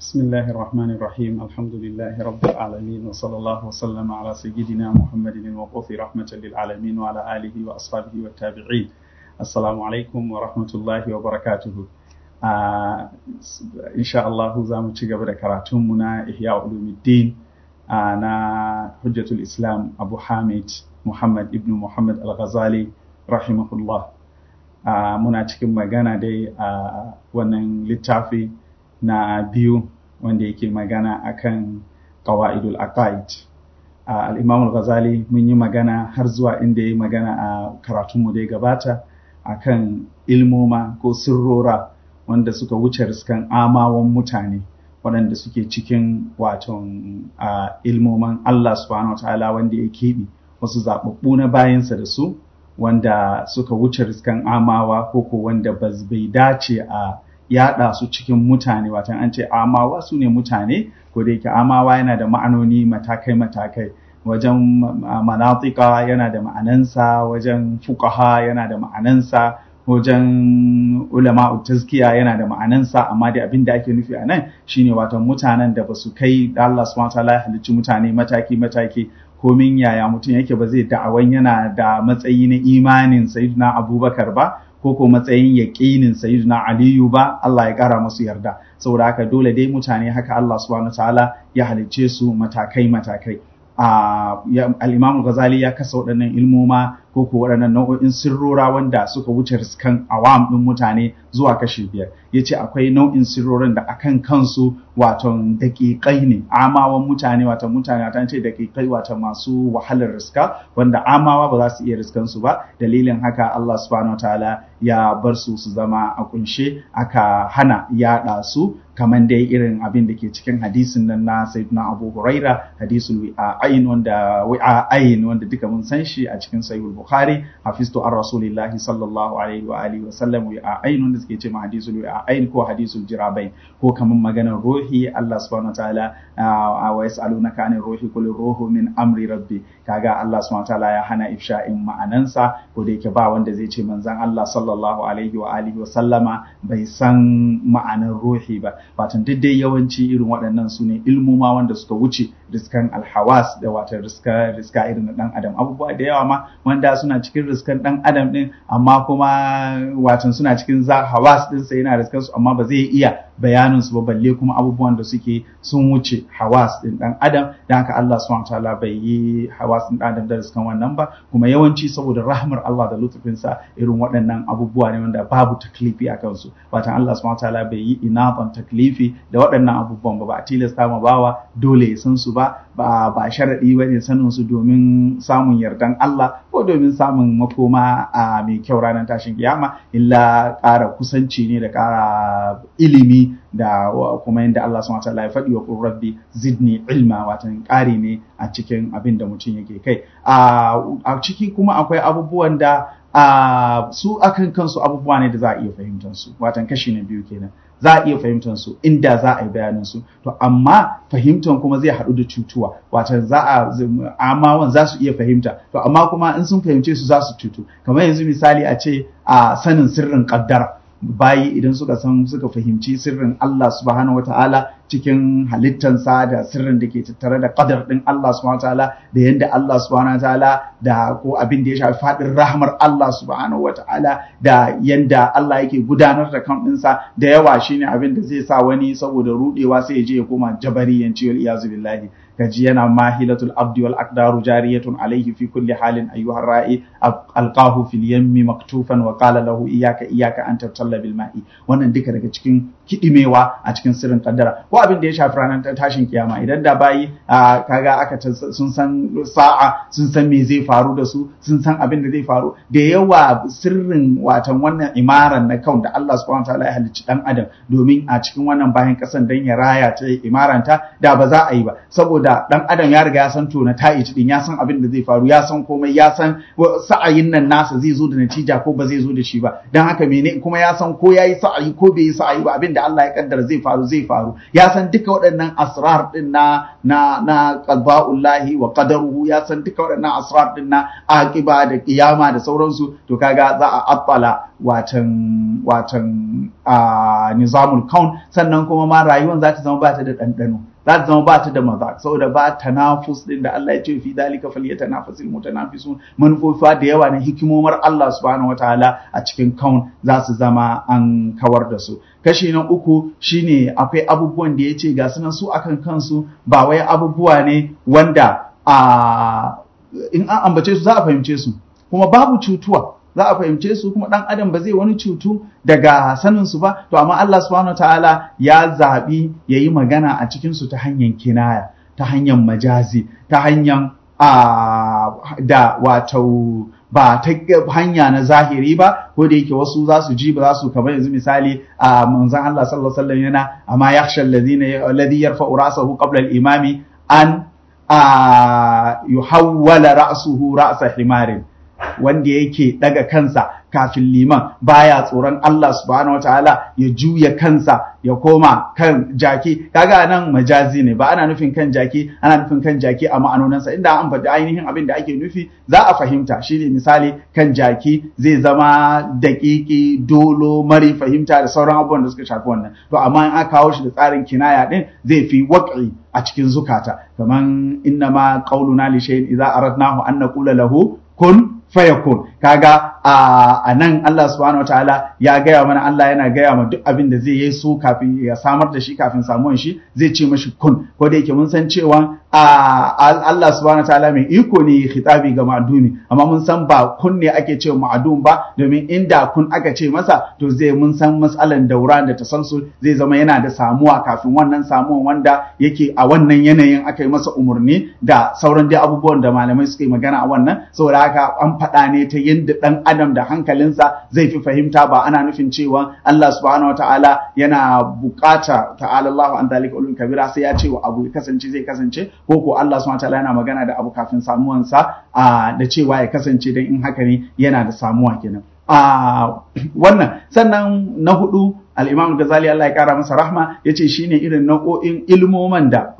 بسم الله الرحمن الرحيم الحمد لله رب العالمين وصلى الله وسلم على سيدنا محمد المبعوث رحمة للعالمين وعلى آله وأصحابه والتابعين السلام عليكم ورحمة الله وبركاته آه إن شاء الله زام تجاب كراتمنا إحياء علوم الدين آه نا حجة الإسلام أبو حامد محمد ابن محمد الغزالي رحمه الله آه muna cikin magana dai a wannan littafi na biyu wanda yake magana akan qawaidul aqaid al-imam al-ghazali mun yi magana har zuwa inda yayi magana a karatunmu da ya gabata akan ilmoma ko sirrora wanda suka wuce riskan amawan mutane waɗanda suke cikin waton ilmoman Allah subhanahu wa ta'ala wanda ya keɓe wasu zaɓaɓɓu na bayansa da su wanda suka wuce riskan amawa ko ko wanda bai dace a yaɗa su cikin mutane watan an ce amawa su ne mutane ko da yake amawa yana da ma'anoni matakai-matakai wajen manatika yana da ma'anansa wajen fukaha yana da ma'anansa wajen ulama tazkiya yana da ma'anansa amma dai abin da ake nufi a nan shine watan mutanen da ba su kai da Allah subhanahu wataala ya halicci mutane mataki-mataki komin yaya mutum yake ba zai da'awan yana da matsayi na imanin sayyidina abubakar ba ko ko matsayin yaƙinin sayyidina aliyu ba Allah ya ƙara musu yarda saboda haka dole dai mutane haka Allah subhanahu wataala ya halicce su matakai matakai al-Imam Ghazali ya kasa waɗannan ilmoma ko ko waɗannan nau'o'in sirrora wanda suka wuce riskan awam ɗin mutane zuwa kashi biyar ya ce akwai nau'in sirrorin da akan kansu waton daƙiƙai ne amawan mutane wato mutane wata ce daƙiƙai wato masu wahalar riska wanda amawa ba za su iya riskan su ba dalilin haka Allah subhanahu wataala ya bar su su zama a kunshe aka hana yaɗa su kamar dai irin abin da ke cikin hadisin nan na sayyidina Abu Huraira hadisul wi'ain wanda wi'ain wanda duka mun san shi a cikin sahih Bukhari hafiztu an rasulillahi sallallahu alaihi wa alihi wa sallam wi'ain wanda suke ce ma hadisul wi'ain ko hadisul jirabain ko kamar maganar ruhi Allah subhanahu wa ta'ala wa yas'alunaka anir ruhi qul ruhu min amri rabbi kaga Allah subhanahu wa ta'ala ya hana ifsha'in ma'anansa ko da yake ba wanda zai ce manzon Allah sallallahu alaihi wa alihi wa sallama bai san ma'anar ruhi ba watan duk dai yawanci irin waɗannan su ne ilmuma wanda suka wuce riskan alhawas da watan riska riska irin na ɗan adam abubuwa da yawa ma wanda suna cikin riskan ɗan adam ɗin amma kuma watan suna cikin za hawas ɗin sa yana riskan su amma ba zai iya bayanin su ba balle kuma abubuwan da suke sun wuce hawas ɗin ɗan adam dan haka Allah subhanahu wataala bai yi hawas ɗin ɗan adam da riskan wannan ba kuma yawanci saboda rahmar Allah da lutufinsa irin waɗannan abubuwa ne wanda babu taklifi a kansu watan Allah subhanahu wataala bai yi inafan taklifi taklifi da waɗannan abubuwan ba ba a tilasta ma bawa dole ya san su ba ba ba sharaɗi ba ne sanin su domin samun yardan Allah ko domin samun makoma a mai kyau ranar tashin kiyama illa ƙara kusanci ne da ƙara ilimi da kuma yadda Allah subhanahu wataala ya faɗi wa qur rabbi zidni ilma watan ƙari ne a cikin abin da mutum yake kai a ciki kuma akwai abubuwan da a su akan kansu abubuwa ne da za a iya fahimtar su watan kashi na biyu kenan za a iya fahimtar su inda za a yi bayanin su to amma fahimtar kuma zai haɗu da cutuwa watan za a amawan za su iya fahimta to amma kuma in sun fahimce su za su cutu kamar yanzu misali a ce a sanin sirrin kaddara bayi idan suka san suka fahimci sirrin Allah subhanahu wataala cikin halittansa da sirrin da ke tattare da qadar din Allah subhanahu wataala da yanda Allah subhanahu wataala da ko abin da ya shafi fadin rahmar Allah subhanahu wataala da yanda Allah yake gudanar da kan ɗinsa da yawa shine abin da zai sa wani saboda rudewa sai ya je ya koma jabariyanci wal iyazu billahi kaji yana mahilatul abdi wal aqdaru jariyatun alayhi fi kulli halin ayyuha ra'i alqahu fil yammi maktufan wa qala lahu iyyaka iyyaka an tabtalla bil ma'i wannan duka daga cikin kidimewa a cikin sirrin kaddara ko abin da ya shafi ranar tashin kiyama idan da bayi kaga aka sun san sa'a sun san me zai faru da su sun san abin da zai faru da yawa sirrin watan wannan imaran na kaun da Allah subhanahu wataala ya halicci dan adam domin a cikin wannan bayan kasan dan ya raya ta imaranta da ba za a yi ba saboda da dan adam ya riga ya san to na ta'ici din ya san abin da zai faru ya san komai ya san sa'ayin nan nasa zai zo da natija ko ba zai zo da shi ba dan haka mene kuma ya san ko yayi sa'ayi ko bai yi sa'ayi ba abin da Allah ya kaddara zai faru zai faru ya ya san duka waɗannan asrar din na na na qada'ullahi wa qadaruhu ya san duka waɗannan asrar din na aqiba da kiyama da sauransu to kaga za a attala watan watan a nizamul kaun sannan kuma ma rayuwar za ta zama ba ta da ɗanɗano za ta zama ba ta da maza saboda ba tanafus din da Allah ya ce fi dalika falyatanafasil mutanafisun manufofa da yawa na hikimomar Allah subhanahu wataala a cikin kaun za su zama an kawar da su kashi na uku shine akwai abubuwan da ya ce ga sunan su akan kansu ba wai abubuwa ne wanda a in an ambace su za a fahimce su kuma babu cutuwa za a fahimce su kuma dan adam ba zai wani cutu daga sanin su ba to amma Allah subhanahu wataala ya zabi yayi magana a cikin su ta hanyar kinaya ta hanyar majazi ta hanyar a da wato ba ta hanya na zahiri ba ko da yake wasu za su ji ba za su kamar yanzu misali a manzon Allah sallallahu alaihi wasallam yana amma yakhsha alladhina alladhi yarfa'u ra'sahu qabla al-imami an a yuhawwala ra'suhu ra'sa himarin wanda yake daga kansa kafin liman baya tsoron Allah subhanahu wataala ya juya kansa ya koma kan jaki kaga nan majazi ne ba ana nufin kan jaki ana nufin kan jaki a ma'anonansa inda an faɗi ainihin abin da ake nufi za a fahimta shine misali kan jaki zai zama daƙiƙi dolo mari fahimta da sauran abubuwan da suka shafi wannan to amma in aka kawo shi da tsarin kinaya din zai fi waƙi a cikin zukata kaman innama qauluna li shay'in idza aradnahu an naqula lahu kun fayakun kaga a nan Allah subhanahu wataala ya gaya mana Allah yana gaya ma duk abin da zai yi so kafin ya samar da shi kafin samuwan shi zai ce mashi kun ko da yake mun san cewa Allah subhanahu wataala mai iko ne khitabi ga ma'dumi amma mun san ba kun ne ake ce ma'dum ba domin inda kun aka ce masa to zai mun san matsalan daura da tasalsul zai zama yana da samuwa kafin wannan samuwan wanda yake a wannan yanayin aka yi masa umarni da sauran dai abubuwan da malamai suka yi magana a wannan saboda haka an faɗa ne ta yadda ɗan adam da hankalinsa zai fi fahimta ba ana nufin cewa Allah subhanahu wataala yana bukata ta'ala Allah an dalika ulul kabira sai ya ce wa abu ya kasance zai kasance ko ko Allah subhanahu wataala yana magana da abu kafin samuwansa da cewa ya kasance dan in haka ne yana da samuwa kenan a wannan sannan na hudu al-Imam Ghazali Allah ya kara masa rahma yace shine irin nau'o'in ilmoman da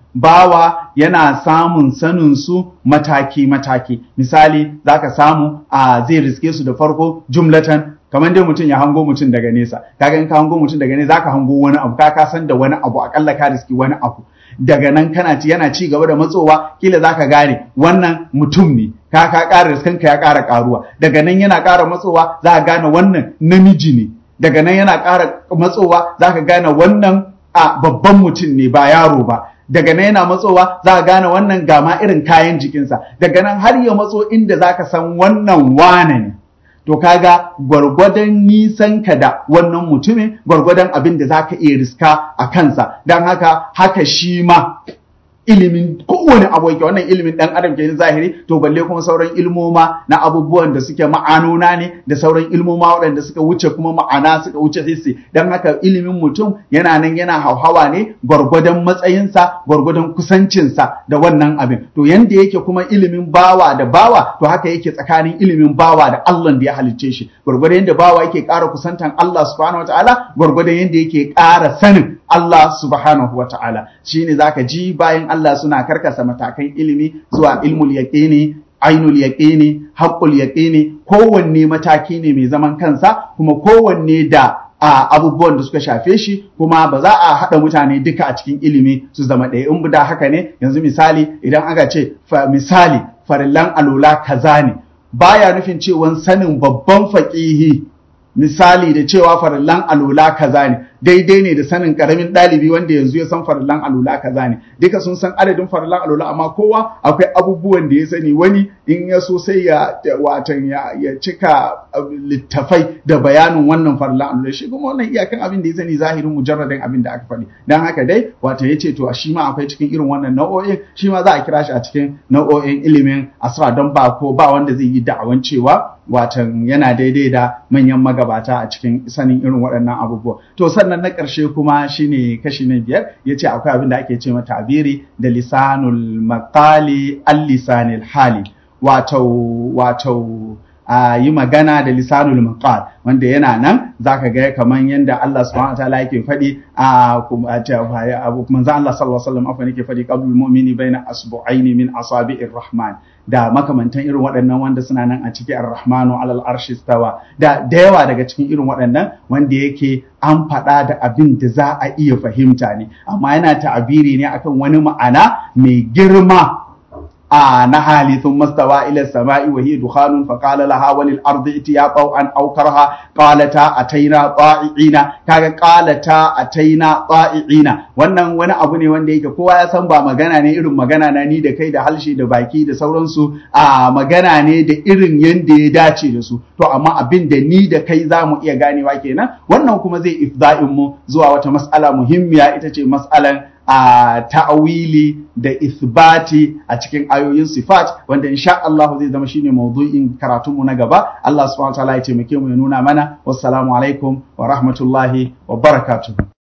bawa yana samun sanin su mataki-mataki misali zaka samu a zai riske su da farko jumlatan kamar dai mutum ya hango mutum daga nesa kaga in ka hango mutum daga nesa zaka hango wani abu ka ka san da wani abu akalla ka riski wani abu daga nan kana ci yana ci gaba da matsowa kila zaka gane wannan mutum ne ka ka ƙara riskanka ya ƙara ƙaruwa daga nan yana ƙara matsowa za ka gane wannan namiji ne daga nan yana ƙara matsowa za ka gane wannan a babban mutum ne ba yaro ba daga nan yana matsowa za ka gane wannan gama irin kayan jikinsa daga nan har ya matso inda za ka san wannan wane ne to kaga gwargwadon nisan ka da wannan mutumin gwargwadon abin da za ka iya riska a kansa don haka haka shi ma ilimin kowane abu yake wannan ilimin dan adam ke zahiri to balle kuma sauran ilmoma na abubuwan da suke ma'anona ne da sauran ilmoma waɗanda suka wuce kuma ma'ana suka wuce hissi dan haka ilimin mutum yana nan yana hauhawa ne gwargwadon matsayinsa gwargwadon kusancinsa da wannan abin to yanda yake kuma ilimin bawa da bawa to haka yake tsakanin ilimin bawa da Allah da ya halicce shi gwargwadon yanda bawa yake ƙara kusantan Allah subhanahu wataala gwargwadon yanda yake ƙara sanin Allah subhanahu wa ta'ala shi ne za ka ji bayan Allah suna karkasa matakan ilimi zuwa ilmul yaƙini, ainul yaƙini, haƙƙul yaƙini, kowanne mataki ne mai zaman kansa kuma kowanne da a abubuwan da suka shafe shi kuma ba za a haɗa mutane duka a cikin ilimi su zama ɗaya in da haka ne yanzu misali idan aka ce misali farillan alola kaza ne baya nufin cewa sanin babban faƙihi misali da cewa farillan alola kaza ne daidai ne da sanin karamin ɗalibi wanda yanzu ya san farillan alula kaza ne duka sun san adadin farillan alula amma kowa akwai abubuwan da ya sani wani in ya so sai ya watan ya, ya cika littafai da bayanin wannan farillan alula shi kuma wannan iyakan abin da ya sani zahirin mujarradin abin da aka faɗi dan haka dai wato ya ce to shi ma akwai cikin irin wannan nau'o'in shi ma za a kira shi a cikin nau'o'in ilimin asra don ba ko ba wanda zai yi da'awan cewa watan yana daidai da manyan magabata a cikin sanin irin waɗannan abubuwa to sannan na ƙarshe kuma shine kashi na biyar ya ce akwai abin da ake ce mata tabiri da lisanul maqali al lisanil hali wato wato a yi magana da lisanul maqal wanda yana nan zaka ga kaman yanda Allah subhanahu wa ta'ala yake faɗi a kuma manzo Allah sallallahu alaihi wasallam afan yake faɗi qablul mu'mini baina asbu'aini min asabi'ir rahman da makamantan irin waɗannan wanda suna nan a ciki ar-rahmanu alal arshi stawa da da yawa daga cikin irin waɗannan wanda yake an faɗa da abin da za a iya fahimta ne amma yana ta'abiri ne akan wani ma'ana mai girma a na hali sun mastawa ila sama'i wa hiya dukhanun fa qala laha walil ardi itiya taw'an aw karha qalata ataina ta'iina kaga qalata ataina ta'iina wannan wani abu ne wanda yake kowa ya san ba magana ne irin magana na ni da kai da halshe da baki da sauransu a magana ne da irin yanda ya dace da su to amma abin da ni da kai za mu iya ganewa kenan wannan kuma zai ifda'in mu zuwa wata mas'ala muhimmiya ita ce mas'alan a ta'awili da isbati a cikin ayoyin sifat wanda insha Allah zai zama shine maudu'in karatunmu na gaba Allah subhanahu wa ta'ala ya taimake mu ya nuna mana wassalamu alaikum wa rahmatullahi wa barakatuh